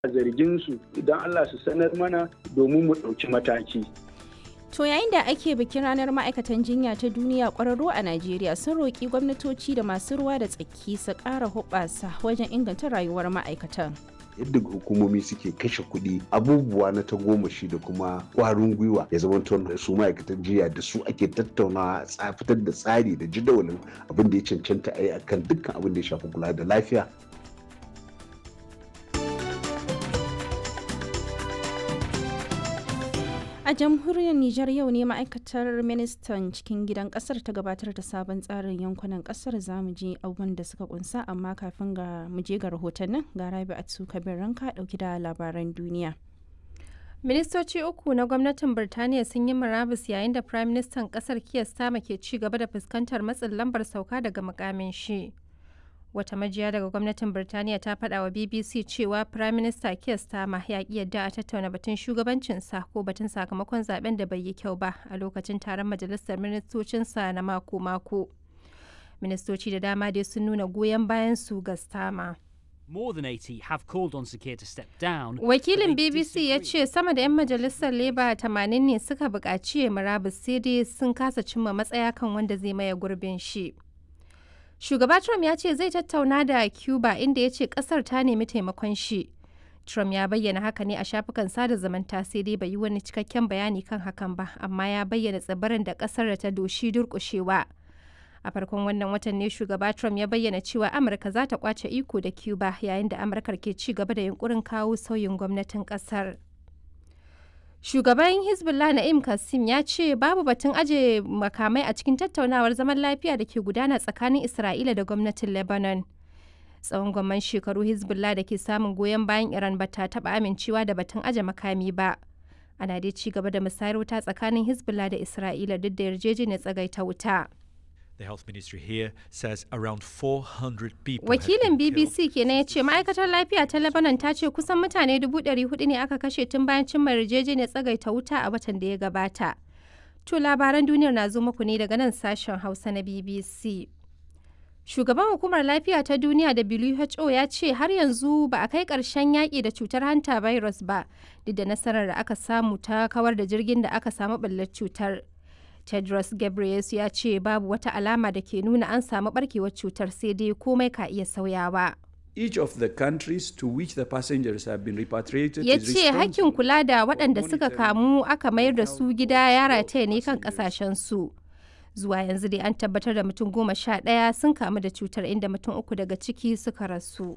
zargin su idan Allah su sanar mana domin mu ɗauki mataki. To yayin da ake bikin ranar ma'aikatan jinya ta duniya ƙwararru a Najeriya sun roƙi gwamnatoci da masu ruwa da tsaki su ƙara hoɓasa wajen inganta rayuwar ma'aikatan. yadda hukumomi suke kashe kuɗi abubuwa na tagomashi da kuma ƙwarin gwiwa ya zama su ma'aikatan jiya da su ake tattaunawa a fitar da tsari da jadawalin abin da ya cancanta a yi akan dukkan abin da ya shafi kula da lafiya A jamhuriyar Nijar yau ne ma'aikatar ministan cikin gidan kasar ta gabatar da sabon tsarin yankunan kasar za mu je abubuwan da suka kunsa amma kafin ga mu je ga rahotannin ga rabi a kabir ranka dauki da labaran duniya. Ministoci uku na gwamnatin Birtaniya sun yi murabus yayin da Prime Ministan kasar Keir Starmer ke ci gaba da fuskantar matsin lambar sauka daga mukamin shi. Wata majiya daga gwamnatin Birtaniya ta faɗa wa BBC cewa Prime Minister Keir Starmer ya ƙi yadda a tattauna batun shugabancinsa ko batun sakamakon zaben da bai yi kyau ba a lokacin taron majalisar ministocinsa na mako-mako. Ministoci da dama dai sun nuna goyon bayan su ga Starmer. More than 80 have called on Sakir to step down. Wakilin BBC ya ce sama da 'yan majalisar Labour 80 ne suka buƙaci ya murabus sai dai sun kasa cimma matsaya kan wanda zai maye gurbin shi. Shugaba Trump ya ce zai tattauna da Cuba inda ya ce kasar ta nemi taimakon shi. Trump ya bayyana haka ne a shafukan sada zumunta sai dai bai yi wani cikakken bayani kan hakan ba, amma ya bayyana tsibirin da kasar da ta doshi durƙushewa. A farkon wannan watan ne shugaba Trump ya bayyana cewa Amurka za ta kwace iko da Cuba yayin da Amurkar ke ci gaba da yunkurin kawo sauyin gwamnatin kasar. Shugaban Hezbollah Na'im Kassim ya ce babu batun aje makamai a cikin tattaunawar zaman lafiya da ke gudana tsakanin Isra'ila da gwamnatin Lebanon. Tsawon gwamman shekaru Hezbollah da ke samun goyon bayan Iran ba ta taɓa amincewa da batun aje makami ba. Ana dai ci gaba da musayar wuta tsakanin Hezbollah da Isra'ila duk da yarjejeniyar tsagaita wuta. The health ministry here says around 400 people Wakilin BBC kenan ya ce ma'aikatar lafiya ta Lebanon ta ce kusan mutane 400 ne aka kashe tun bayan cimma yarjejeniyar tsagaita wuta a watan da ya gabata. To labaran duniyar na zo muku ne daga nan sashen Hausa na BBC. Shugaban hukumar lafiya ta duniya WHO ya ce har yanzu ba a kai ƙarshen yaƙi da cutar hanta virus ba, duk da nasarar da aka samu ta kawar da jirgin da aka samu ɓullar cutar. Tedros Ghebreyesus ya ce babu wata alama da ke nuna an samu barkewar cutar sai dai komai ka iya sauyawa. Each of the countries to which the passengers have been repatriated Ya is ce hakkin kula da waɗanda suka kamu aka mayar da su gida ya rataya ne kan ƙasashen su. Zuwa yanzu dai an tabbatar da mutum goma sha ɗaya sun kamu da cutar inda mutum uku daga ciki suka rasu.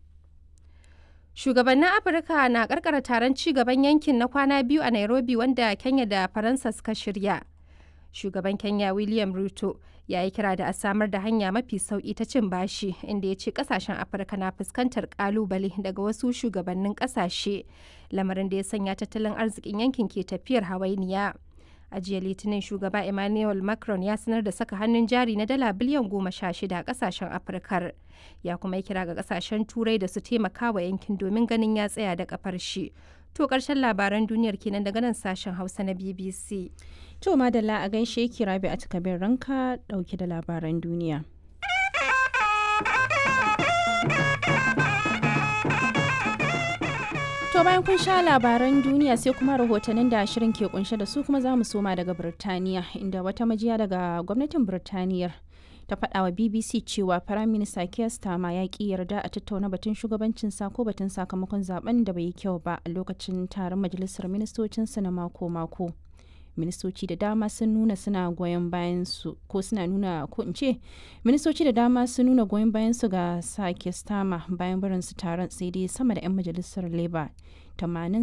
Shugabannin Afirka na karkara taron ci gaban yankin na kwana biyu a Nairobi wanda Kenya da Faransa suka shirya. shugaban kenya william ruto ya yi kira da a samar da hanya mafi sauki ta cin bashi inda ya ce kasashen afirka na fuskantar kalubale daga wasu shugabannin kasashe lamarin da ya sanya tattalin arzikin yankin ke tafiyar hawainiya a jiya litinin shugaba emmanuel macron ya sanar da saka hannun jari na dala biliyan goma sha shida a kasashen afirkar ya kuma yi kira ga kasashen turai da su taimaka wa yankin domin ganin ya tsaya da kafar shi to karshen labaran duniyar kenan daga nan sashen hausa na bbc To madalla a gaishe ki rabi a takabin ranka dauke da labaran duniya. To bayan kun sha labaran duniya sai kuma rahotannin da shirin ke kunshe da su kuma za mu soma daga Birtaniya inda wata majiya daga gwamnatin Birtaniyar ta faɗa wa BBC cewa Firayim Minista Keir Starmer ya ƙi yarda a tattauna batun shugabancin sa ko batun sakamakon zaben da bai yi kyau ba a lokacin taron majalisar ministocinsa na mako-mako. ministoci da dama sun nuna suna goyon bayan su ko suna nuna ko in ce ministoci da dama sun nuna goyon bayan su ga sake stama bayan barin su taron sai dai sama da 'yan majalisar labour 80